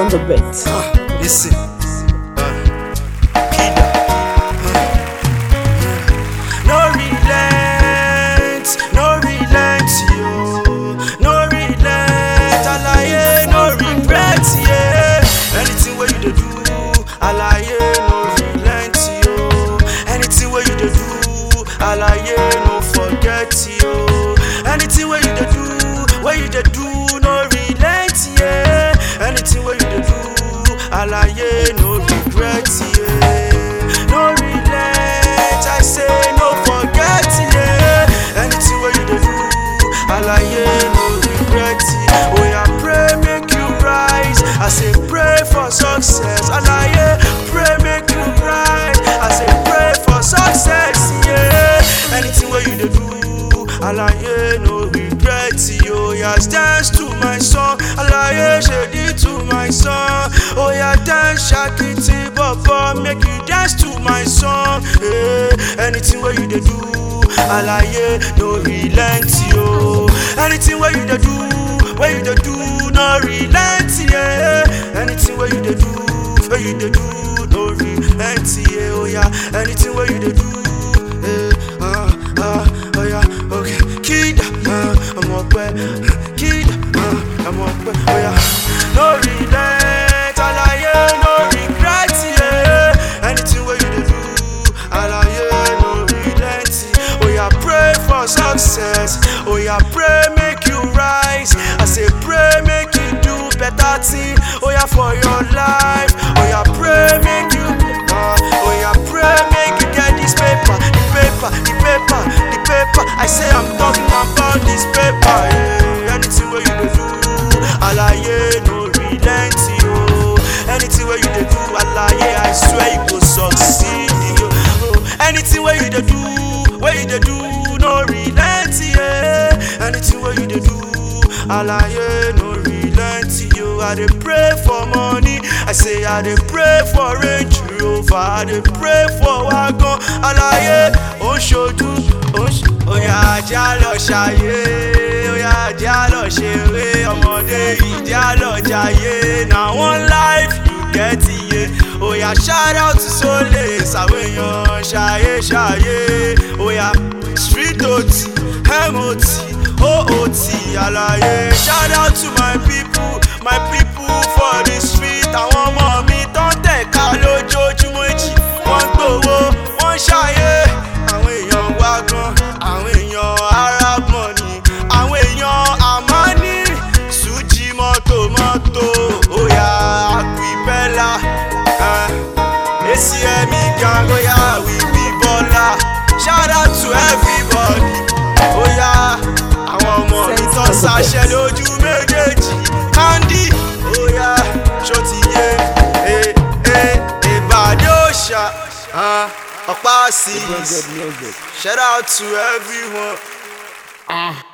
on the beat. Uh, listen. Uh, Kida. Uh, no relent, no relent, yo. No relent, alaye, no regret, yeah. Anything where you dey do, alaye, no relent, yo. Anything where you dey do, alaye, no forget, yo. Anything where you dey do, where you dey do, no relent, yeah. Anything where you dey do, alaye, no regret, yeah. No relent, I say no forget, yeah. Anything where you dey do, alaye, no regret, yeah. Oh yeah, pray make you rise. I say pray for success, alaye, pray make you rise. I say pray for success, yeah. Anything where you dey do, alaye, no regret, yo. Yeah, dance to my song, alaye, shady to my song. Oh yeah, dance, shakiti, baba, make you dance to my song. Yeah. Anything where you dey do, alaye, no relent, yo. Anything where you dey do, where you dey do, no relent, yeah. Anything where you dey do, where you dey do, no relent, yeah. Oh yeah, anything where you dey do, eh, ah, ah, oh yeah, okay. Kid, ah, I'm up Kid, ah, I'm up oh yeah. No relent, alaye, no regret, yeah. Anything where you dey do, alaye, no relent. Oh yeah, pray for success. Oh yeah, pray make you rise. I say pray make you do better thing. Oh yeah, for your life. Oh yeah, pray make you. Uh, oh yeah, pray make you get this paper, the paper, the paper, the paper. I say I'm talking about this paper. Yeah. Anything where you dey do, alaye no relent yo. Anything where you dey do, alaye I swear you go succeed yo. Oh, anything where you dey do, where you dey do, no relent yeah. Anything where you dey do, alaye no relent yo. I dey pray for money, I say I dey pray for Range Rover, I dey pray for wagon, alaye ó ń ṣojú, ó ń ṣ Oya ajá lọ ṣayé, oya ajá lọ ṣeré, ọmọdé ìdí àlọ́ jayé, na one life you get iye. Oya shout out to Sole, sàwọn èèyàn ṣayé ṣayé. Oya street ot, mot, oot, àlàyé. Shout out to my people, my people for the street. Àwọn ọmọ mi tó ń tẹ̀ka lójoojúmọ́ èjì, wọ́n ń gbowó, wọ́n ń ṣayé. Àwọn èèyàn wá gan, àwọn èèyàn arab money, àwọn èèyàn àmọ́ní, sùjì mọ́tò mọ́tò, óyá àpìpẹ́lá, acm gang, óyá wíwí bọ́lá, shout out to everybody, óyá àwọn ọmọ mi tó ń ṣaṣẹ́ lójú méjèèjì, candy, óyá ṣòtìyé, ẹ ẹ ìbàdí òòṣà, ọ̀pá sí Good music. Shout out to everyone.